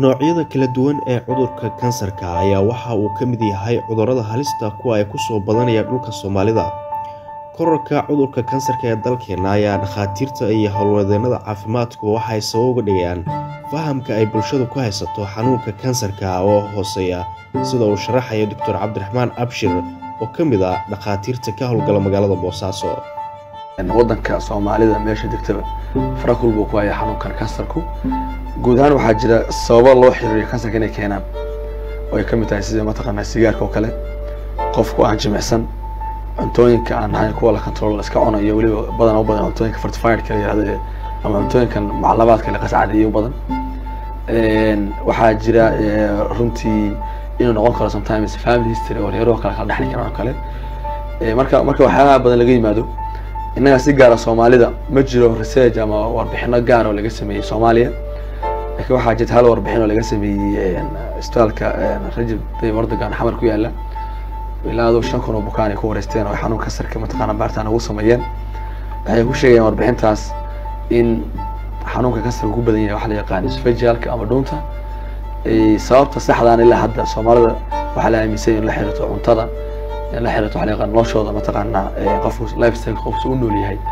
noocyada kala duwan ee cudurka kansarka ayaa waxa uu ka mid yahay cudurrada halista kuwa ay kusoo badanaya dhulka soomaalida korarka cudurka kansarka ee dalkeena ayaa dhakhaatiirta iyo howlwadeennada caafimaadku waxay sabab uga dhigayaan fahamka ay bulshadu ku haysato xanuunka kansarka oo hooseeya sida uu sharaxaya doctor cabdiraxmaan abshir oo ka mid ah dhakhaatiirta ka howlgala magaalada boosaaso wadanka soomaalida meesha degtaba farakul buu ku haya xanuunkan kansarku guud ahaan waxaa jira sababo loo xiriiriyo kansarka inay keenaan oo ay ka mid tahay sida mataqaanaa sigaarka oo kale qofku aan jimicsan cuntooyinka aan ahayn kuwa la control iska cunayo weliba badan u badan cuntooyinka fortifiedka la yihahdo ama cuntooyinkan maclamaadka la qascadiyo badan waxaa jira runtii inuu noqon karo sometimes family history oo reero kale kala dhexli karaan oo kale marka marka waxyaalaha badan laga yimaado innaga si gaara soomaalida ma jiro research ama warbixino gaar oo laga sameeyey soomaaliya laakiin waxaa jirta hal warbixin oo laga sameeyey isbitaalka rajab tayyib erdogan xamar ku yaala ilaa aduu shan kun oo bukaan ay ku wareysteen oo xanuun kansarka mataqaana baaritaan ugu sameeyeen waxay ku sheegayaan warbixintaas in xanuunka kansarka ku badan yahay waxa la yaqaan isfajalka ama dhuunta sababta saxdaan ilaa hadda soomaalida waxaa la aaminsan in la xiriirto cuntada in la xiriirto waxa la yaqaan noloshooda mataqaanaa qofku lifestyle qofku u nool yahay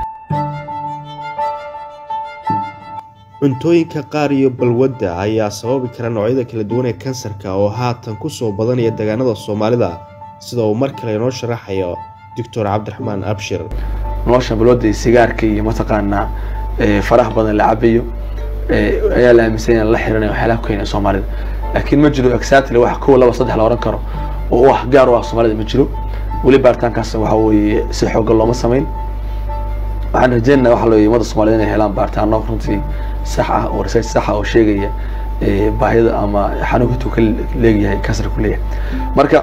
cuntooyinka qaar iyo balwadda ayaa sababi kara noocyada kala duwan ee kansarka oo haatan kusoo badanaya deegaanada soomaalida sida uu mar kale inoo sharaxayo doctor cabdiraxmaan abshir nolosha balwadda iyo sigaarka iyo mataqaanaa faraha badan la cabayo ayaa la aaminsan in la xiriirinayo waxyaalaha ku keenaya soomaalida laakiin ma jiro exactly wax kow laba saddex la oran karo oo wax gaar u ah soomaalida ma jiro weli baaritaankaas waxa weeye si xoogan looma samayn waxaan rajeynaa waxa looyay ummadda soomaaliyed inay helaan baaritaano runtii sax ah oo research sax ah oo sheegaya baahida ama xanuunka intuu ka leegyahay kansar ku leeyahay marka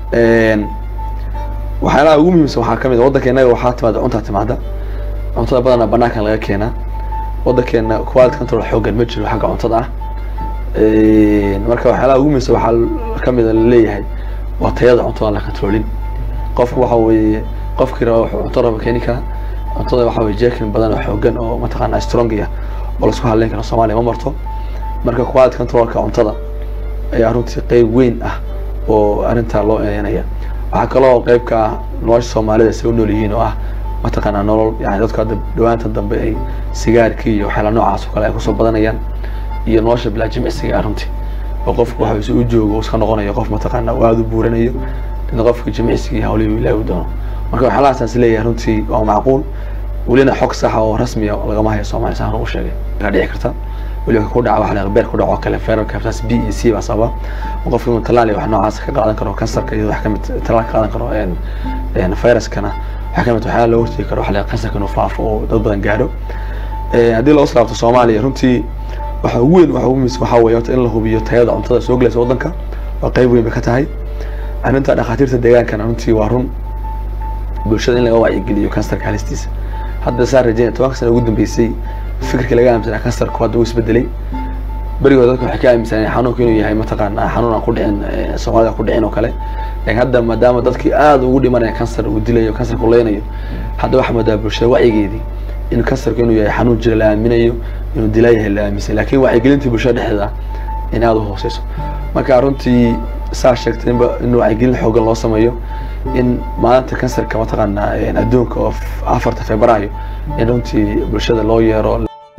waxyaalaha ugu muhiimsan waxaa kamid ah waddanka innaga waxaa timaada cuntaa timaada cuntada badanaa banaankan laga keenaa waddankeena quality control xoogan ma jiro xagga cuntada ah marka waxyaalaha ugu muhiimsan waxaa kamid a laleeyahay waa tayada cuntada aan la controlin qofku waxa weeye qofkii raba wuxuu cunto raba keeni karaa cuntada waxa weye jerkin badan oo xoogan oo mataqaanaa strong ah oo laisku hadleyn karo soomaaliya ma marto marka quality controlka cuntada ayaa runtii qeyb weyn ah oo arrintaa loo eedeynaya waxaa kaloo qeyb ka ah nolosha soomaalida say u nool yihiin oo ah mataqaanaa nolol yani dadku hadda dhawaanta dambe ay sigaarkii iyo waxyaala noocaas oo kale ay kusoo badanayaan iyo nolosha bilaa jimicsiga ah runtii oo qofku waxa si u joogo iska noqonayo qof mataqaanaa oo aada u buuranayo in qofka jimicsiga iyo hawlihi ilaahi u doono marka waxyaalahaasaan leeyahay runtii waa macquul welina xog saxa oo rasmiya lagama hayo soomaaliya saan ugu sheegay kaa dhici karta weliba ku dhaca waxa beer ku dhaco kale feerarka hepatitis b iyo c baa sababa oo qofka inuu talaal iyo wax noocaas ka qaadan karo kansarka iyo wax kamid talaal ka qaadan karo viruskana waxaa kamid waxyaala loo hortegi karo waxa la kansarka inuu faafo oo dad badan gaadho haddii loo islaabto soomaaliya runtii waxa ugu weyn waxa ugu muhiimsan waxaa weeye horta in la hubiyo tayada cuntada soo gelaysa waddanka waa qeyb weyn bay ka tahay arrinta dhakhaatiirta deegaankana runtii waa run bulshada in laga wacyigeliyo kansarka halistiisa hadda saa rajeynaya tobanka sana ugu dambeysay fikirka laga aaminsanaa kansarku hadda wuu isbedelay berigood dadka waxay ka aaminsaneen xanuunku inuu yahay mataqaanaa xanuun aan ku dhicin soomaalida ku dhicin oo kale laakiin hadda maadaama dadkii aada ugu dhimanaya kansar uu dilayo kansarku leynayo hadda waxaa moodaa bulshada wacyigeedii in kansarku inuu yahay xanuun jira la aaminayo inuu dilaa yahay la aaminsan laakiin wacyigelintii bulshada dhexdeeda in aada u hooseyso marka runtii saa sheegtay inba in wacyigelin xoogan loo sameeyo in maalinta kansarka mataqaanaa adduunka oo afarta febraayo in runtii bulshada loo yeero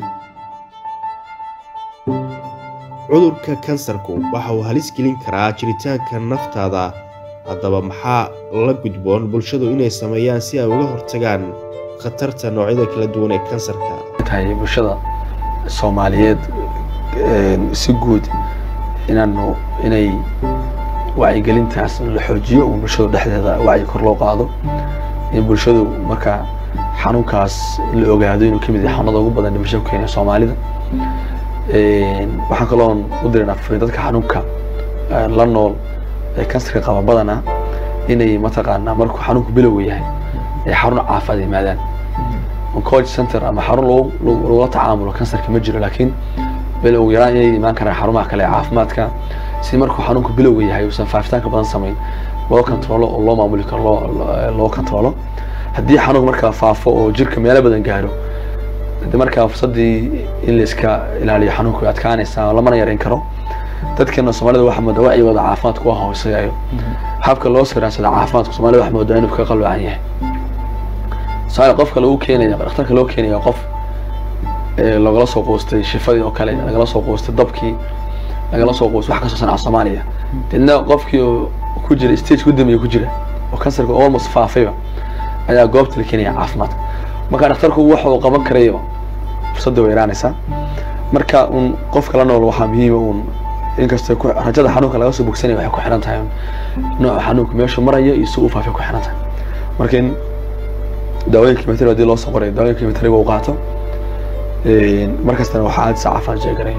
cudurka kansarku waxa uu halis gelin karaa jiritaanka naftaada haddaba maxaa la gudboon bulshadu inay sameeyaan si ay uga hortagaan khatarta noocyada kala duwan ee kansarka tahay bulshada soomaaliyeed si guud inaanu inay wacyigelintaas la xoojiyo oo bulshadu dhexdeeda wacyi kor loo qaado in bulshadu marka xanuunkaas la ogaado inuu kamid yahay xanuunada ugu badan dhimasho ku keenaya soomaalida waxaan kaloon u dirinaa furiin dadka xanuunka la nool ee kansarka qaba badana inay mataqaanaa markuu xanuunku bilowga yahay ay xarun caafimaad yimaadaan oncology center ama xarun lagula tacaamulo kansarka ma jiro laakiin bilowga yaraan inay imaan karaan xarumaha kale ee caafimaadka si markuu xanuunku bilowga yahay uusan faafitaanka badan samayn loo controlo oo loo maamuli karo loo loo controlo haddii xanuunka markaa faafo oo jirka meelo badan gaaro de markaa fursadii in la iska ilaaliyo xanuunka way adkaanaysaa lamana yareyn karo dadkeena soomaalida waxaa moodaa wacyigooda caafimaadku waa hooseeyayo habka loo siraansada caafimaadka soomaalida waxaa moodaa inuu ka qaloocan yahay soomaaliya qofka lagu keenaya dhakhtarka loo keenaya qof lagala soo quustay shifadii oo kale lagala soo quustay dabkii lagala soo quustay wax kasoo sanaca soomaaliya deedna qofkii oo ku jira stage gudamiya ku jira oo kansarka almost faafayba ayaa goobta la keenaya caafimaadka marka dhakhtarku waxa uu qaban karayo fursadda way yaraanaysaa marka un qofka la nool waxaa muhiima uun inkastoo rajada xanuunka laga soo bogsanaya waxay ku xiran tahay nooca xanuunka meeshu marayo iyo si uu faafay ku xiran tahay marka in daawooyin kimatari hadii loo soo qoray daawooyin kimatariga uu qaato markastana waxaa aad sacaafaan sheeganaya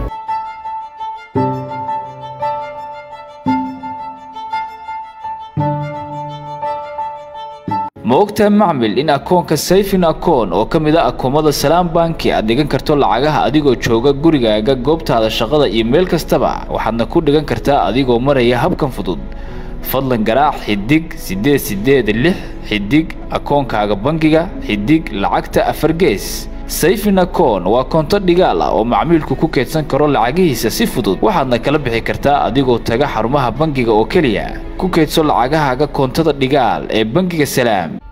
ma ogtahay macmil in akoonka sayfin akoon oo ka mid a akoomada salaam banki aad dhigan karto lacagaha adigoo jooga gurigaaga goobtaada shaqada iyo meel kastaba waxaadna ku dhigan kartaa adigoo maraya habkan fudud fadlan garaac xidig siddeed siddeed lix xidig akoonkaaga bangiga xidig lacagta afar gees sayfin akoon waa koonto dhigaal ah oo macmiilku ku keydsan karo lacagihiisa si fudud waxaadna kala bixi kartaa adigoo taga xarumaha bangiga oo keliya ku keydso lacagahaaga koontada dhigaal ee bangiga salaam